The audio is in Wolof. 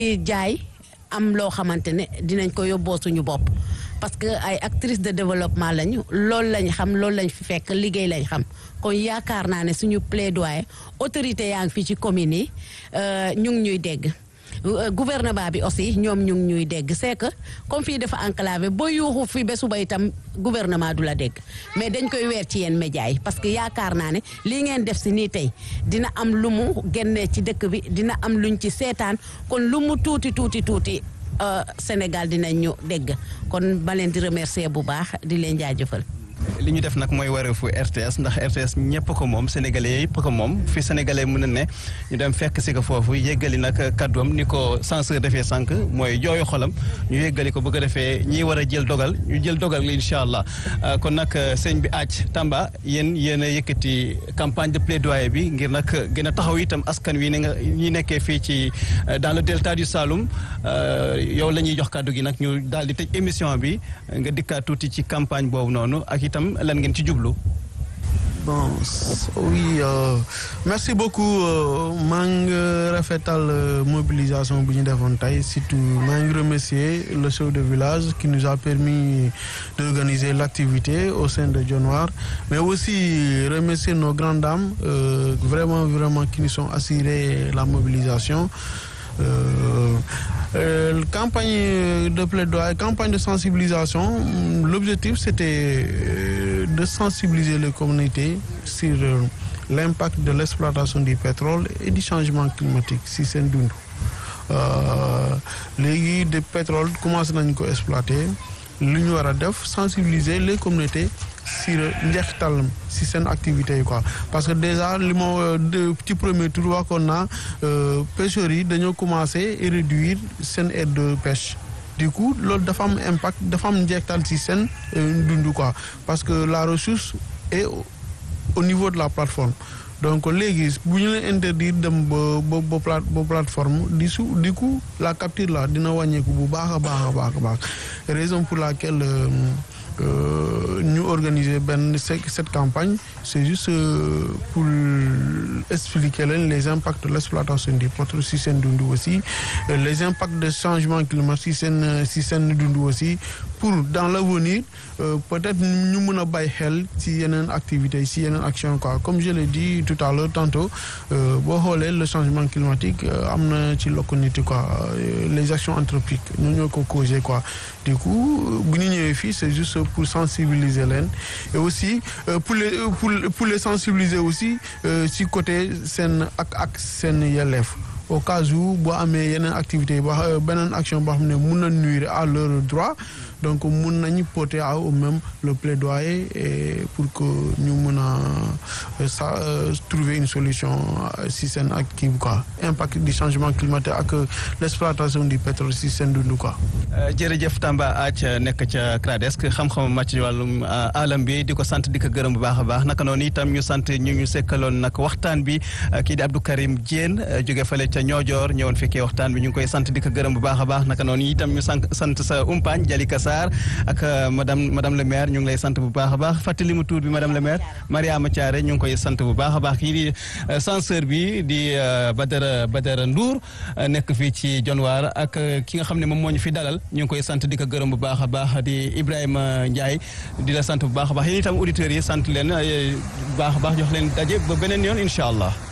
jaay am loo xamante ne dinañ ko yóbboo suñu bopp parce que ay actrices de développement lañu loolu lañ xam loolu lañ fi fekk liggéey lañ xam kon yaakaar naa ne suñu plaidoyer autorité yaa ngi fii ci communes yi ñu ngi ñuy dégg gouvernement bi aussi ñoom ñu ngi ñuy dégg c'est que comme fii dafa enclavé boo yuuxu fi ba suba itam gouvernement du la dégg mais dañ koy weer ci yeen médias yi parce que yaakaar naa ne lii ngeen def si nii tey dina am lu mu génnee ci dëkk bi dina am luñ ci seetaan kon lu mu tuuti tuuti tuuti Sénégal dinañ ñu dégg kon ba leen di remercier bu baax di leen jaajëfal. li ñu def nag mooy wareefu RTS ndax RTS ñëpp ko moom sénégalais yëpp ko moom fi sénégalais mën na ne ñu dem fekk si ko foofu yéggali nag kàddoom ni ko censeur defee sànq mooy jooyu xolam ñu yéggali ko bëgg a defee ñi war a jël dogal ñu jël dogal incha allah kon nag sëñ bi aaj Tamba yéen yéen a yëkkati campagne de plaidoyer bi ngir nag gën a taxaw itam askan wi ni nga ñi nekkee fii ci dans le delta du Saloum yow la ñuy jox kàddu gi nag ñu daal di tëj émission bi nga dikkaat tuuti ci campagne boobu noonu ak itam lan ngeen ci jublu. bon oui euh, merci beaucoup maa ngi rafetal mobilisation bu ñu defoon tey surtout maa ngi remercier le chef de village qui nous a permis d'organiser l'activité au sein de Dionewar mais aussi remercier nos grandes dames euh, vraiment vraiment qui nous sont assuré la mobilisation. Euh, euh, campagne de plaidoyer, campagne de sensibilisation, l'objectif c'était de sensibiliser les communautés sur l'impact de l'exploitation du pétrole et du changement climatique si seen dund léegi de pétrole commencé nañu ko exploiter lu ñu war a def sensibiliser les communautés sur njeexitalam si seen activités yi quoi parce que déjà li ma ci premier tour waxoon naa pêcheurs yi dañoo commencé réduire seen aire de pêche du coup loolu dafa am impact dafa am njeexital si seen dund quoi parce que la ressource est au niveau de la plateforme donc léegi bu ñu leen interdire dem ba ba ba plate ba plateforme di su du coup la capture là dina wàññeeku bu baax a baax a baax a baax raison pour laquelle ñu organiser benn cette campagne c'est juste pour expliquer leen les impacts de l'exploitation du pétrole si seen dund aussi les impacts de changement climatique si seen si seen dund aussi pour dans l'avenir peut-être ñu mën a bàyyi xel ci yeneen activités si yeneen action quoi comme je l'ai dit tout à l'heure tantôt boo xoolee le changement climatique am na ci localité quoi les actions anthropiques ñoo ñoo ko causé quoi du coup bu ñu ñëwee fii c'est juste pour sensibiliser leen et aussi pour les pour pour les sensibiliser aussi ci côté seen ak ak seen yelleef au cas où boo amee yeneen activités ba beneen action boo xam ne mun na nuire à leur droit donc mun nañu porter à eux-mêmes le plaidoyer et pour que ñu mun a ça trouver une solution si seen ak kii quoi impact du changement climatique ak l'exploitation du pétrole si seen dund quoi. jërëjëf Tamba Ath nekk ca CRADESC xam-xam màcc ci wàllum alam bi di ko sant di ko gërëm bu baax a baax naka noonu itam ñu sant ñu ñu sekkaloon nag waxtaan bi kii di Abdou Karim Diène jóge fale ca Niodior ñëwoon fekkee waxtaan bi ñu ngi koy sant di ko gërëm bu baax a baax naka noonu itam ñu sant sant sa umpaañ Jalika Sarr ak madame madame le maire ñu ngi lay sant bu baax a baax fàttali mu tuur bi madame le maire Mariama Thiaré ñu ngi koy sant bu baax a baax kii di censeur bi di Badara Badara Ndour nekk fii ci Dionewar ak ki nga xam ne moom moo ñu fi dalal ñu ngi koy sant di ko gërëm bu baax a baax di Ibrahima Ndiaye di la sant bu baax a baax yéen itam auditeurs yi sant leen bu baax a baax jox leen daje ba beneen yoon incha allah